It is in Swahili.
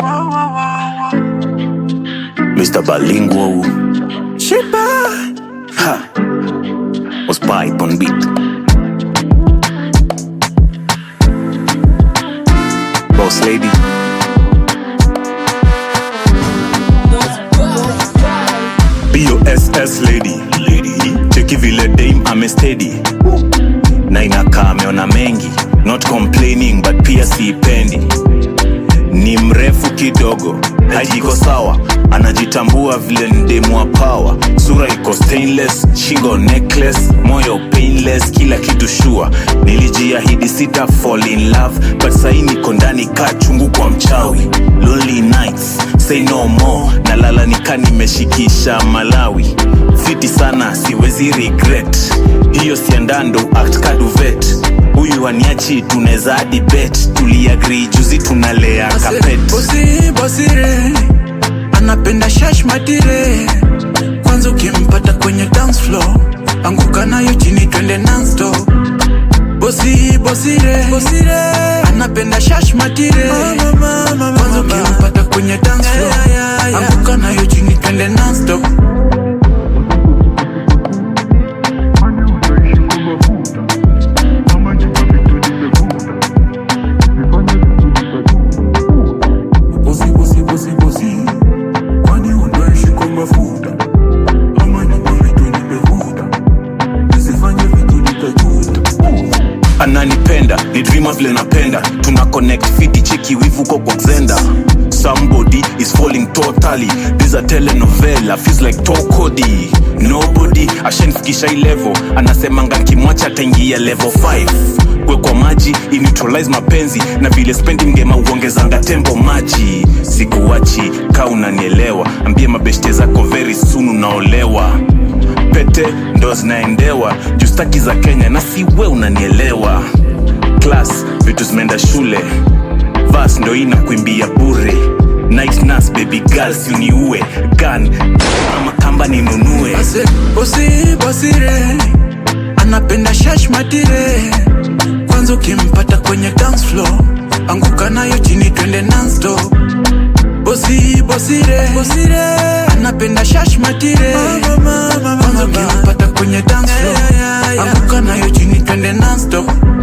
Mr. Bilingual. Shiba. Ha. Was pipe on beat. Boss lady. BOSS lady. Lady. Cheki vile dame amestedi na inakaa ameona mengi not complaining but pia siipendi ni mrefu kidogo haijiko sawa anajitambua vile ni demu wa power sura iko stainless shingo necklace moyo painless kila kitu shua nilijiahidi sita fall in love but sahii niko ndani kaa chungu kwa mchawi lonely nights say no more nalala nika nimeshikisha malawi fiti sana siwezi regret hiyo siandando act kaduvet huyu aniachi tunaweza hadi bet tuliagri juzi tunalea kapet bosi bosire anapenda shash matire kwanza ukimpata kwenye dance floor anguka nayo chini twende nonstop bosi bosire bosire anapenda shash matire kwanza ukimpata kwenye dance floor anguka nayo chini twende nonstop Bosi, bosi, bosi, bosi. Kwani unaishi kwa mafuta ama ni kwa vitu nimevuta nisifanye vitu nitajuta ananipenda ni drima vile napenda tuna connect fiti cheki wivuko kwa xenda somebody is falling totally this a telenovela feels like tokodi nobody ashanfikisha hii level anasemanga nkimwacha ataingia level 5 kwe kwa maji ineutralize mapenzi na vile spendi mgema uongezanga tempo maji sikuwachi ka unanielewa ambie mabeshte zako very soon unaolewa pete ndo zinaendewa justaki za kenya na siwe unanielewa klas vitu zimeenda shule vas ndo ina kuimbia bure night nurse baby girl si uniue gun ama kamba ninunue Ase, bosi bosire anapenda shash matire kwanza ukimpata kwenye dance floor anguka nayo chini twende nonstop bosi bosire bosire anapenda shash matire kwanza ukimpata kwenye dance floor anguka nayo chini twende nonstop